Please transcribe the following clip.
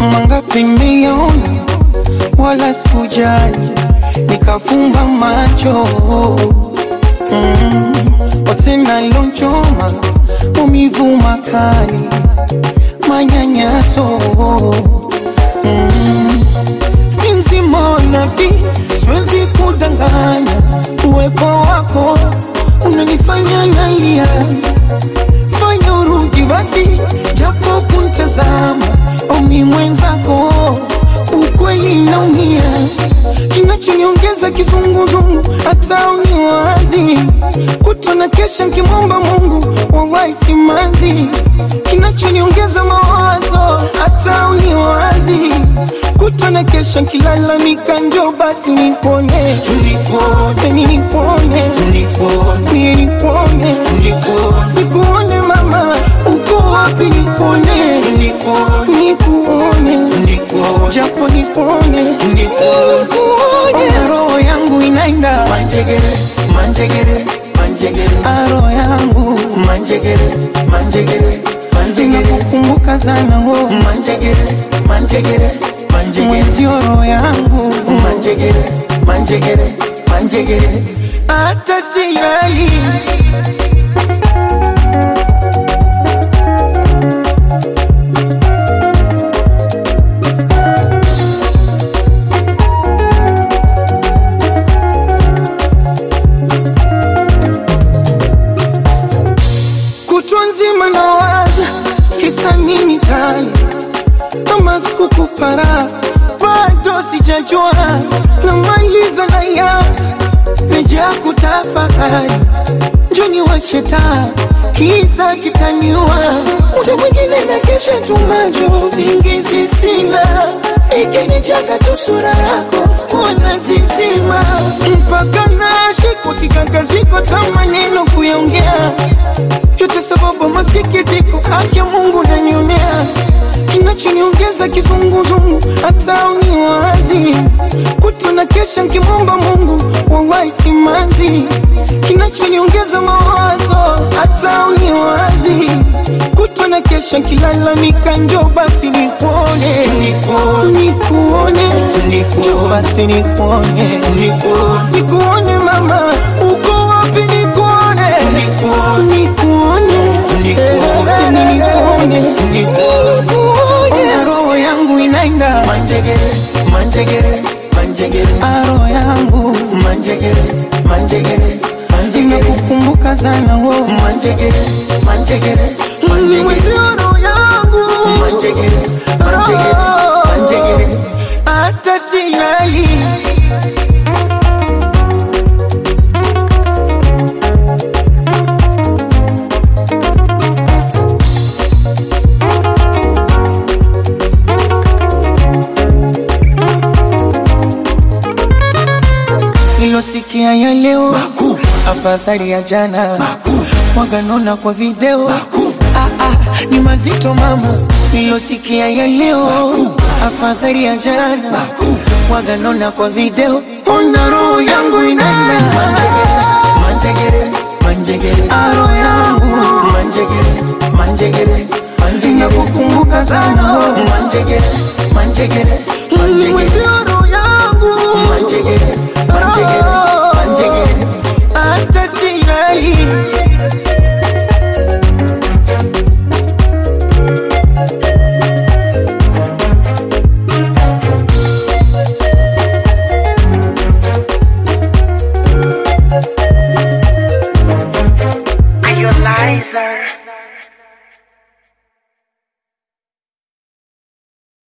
mangapi nimeyaona wala sikujali nikafumba macho mm. otena lonchoma umivu makali manyanyaso mm. si mzima wa nafsi siwezi kudanganya uwepo wako unanifanya nalia fanya urudi basi japo kuntazama omi mwenzako ukweli naumia kinachoniongeza kizunguzungu hata uniwazi kutona kesha nkimwomba mungu wawai simanzi kinachoniongeza mawazo hata uniwazi kutona kesha nkilalamika njo basi nipone nipone nipone nipone nipone nikuone mama uko wapi nipone nikuone japo nipone nikuone roho yangu inaenda manjegere manjegere manjegere aro yangu manjegere manjegere manjegere nakukumbuka sana ho manjegere manjegere manjegere mwenzio roho yangu manjegere manjegere manjegere hata silali kutwa nzima nawaza kisa nini tani kama sikukupara bado sijajua namaliza na yaza meja kutafakari njoni washeta kiza kitaniwa muda mwingine na kesha tumajo singizi sina ikinijaga tu sura yako wana zizima mpaka nashikwa kikangaziko ta maneno kuyaongea yote sababu masikitiko haki ya Mungu nanionea kinachoniongeza kizunguzungu hata uniwazi kutona kesha nkimwomba Mungu wawai simanzi kinachoniongeza mawazo hata uniwazi kutona kesha nkilalamika njo basi nikuone nikuone njo basi nikuone nikuone mama uko wapi nikuone nikuone nikuone nikuone roho yangu inaenda manjegere manjegere manjegere aro yangu manjegere manjegere manjegere nakukumbuka sana ho manjegere manjegere manjegere mwezio roho yangu manjegere manjegere manjegere hata silali nilosikia ya leo afadhali ya jana waganona kwa video ah, ah, ni mazito mama nilosikia ya leo afadhali ya jana waganona kwa video ona roho yangu inaenda manjegere manjegere aro yangu manjegere manjegere